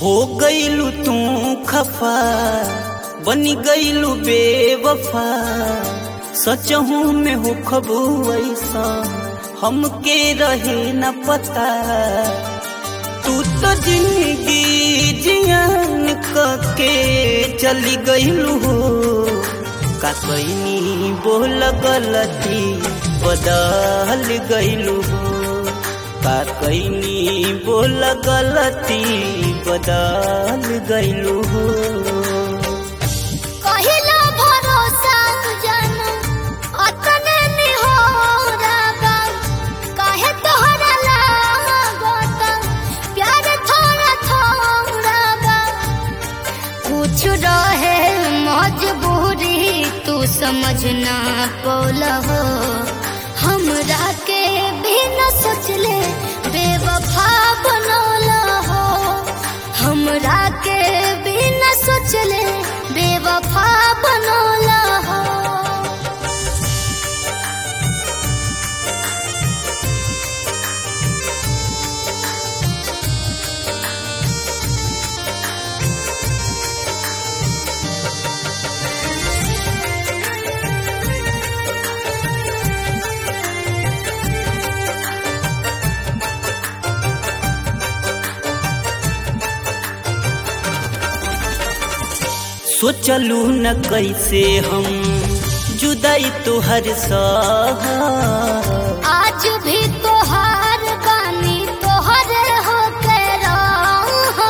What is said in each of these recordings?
हो गईलू तू खफा बनी गईलू बेवफा सचहू में हो खबू ऐसा हमके रहे न पता तू तो जिंदगी जियान के चली गईलू हो का कैनी बोल गलती बदल गईलू हो का कैनी बोल गलती बदल गईलू हो कहिला भरोसा जानू अतने निहोरा बा काहे तोहरा लागत प्यार थोड़ा थोड़ा बा कुछ रहे मजबूरी तू समझ ना पौला हो हमरा के भी न सोचले बेवफा बनौला हो हमरा के भी न सोचले बेवफा बनौला हो सोचलू न कैसे हम जुदाई तुहर सह आज भी तोहार बानी तोहर हो के रहा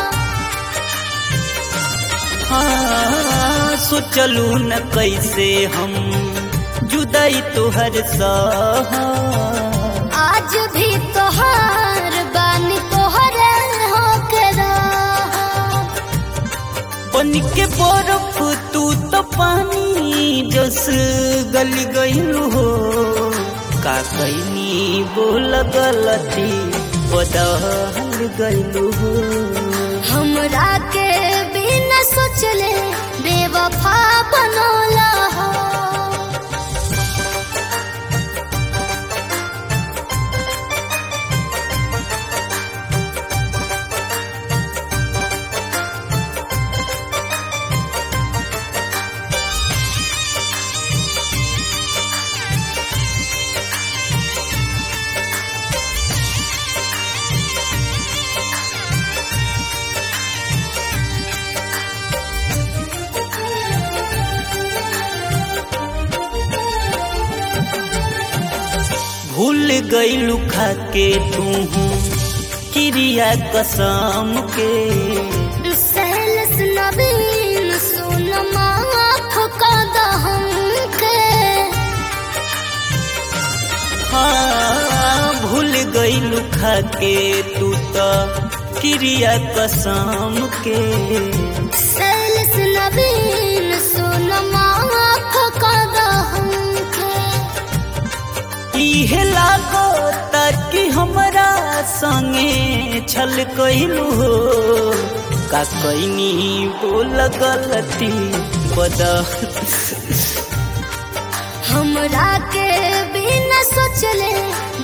हाँ, सोचलू न कैसे हम जुदाई तुहर सह आज भी तोहार बानी तोहर हो के रहा बन के बर्फ तू तो पानी जस गल गईलू हो का कैनी बोल गलती बदल गईलू हो हमरा के बिना सोचले बेवफा बनौला हो भूल गईलू खा के तू क्रिया कसम के सहलस नवीन सुन माफ कद हमके हाँ भूल गईलू खा के तू तो क्रिया कसम के सहलस नवीन सुन माफ कद हमके इहे लागो ताकि हमरा संगे छल कइलू हो का कैनी बोल गलती बदल हमरा के बिना सोचले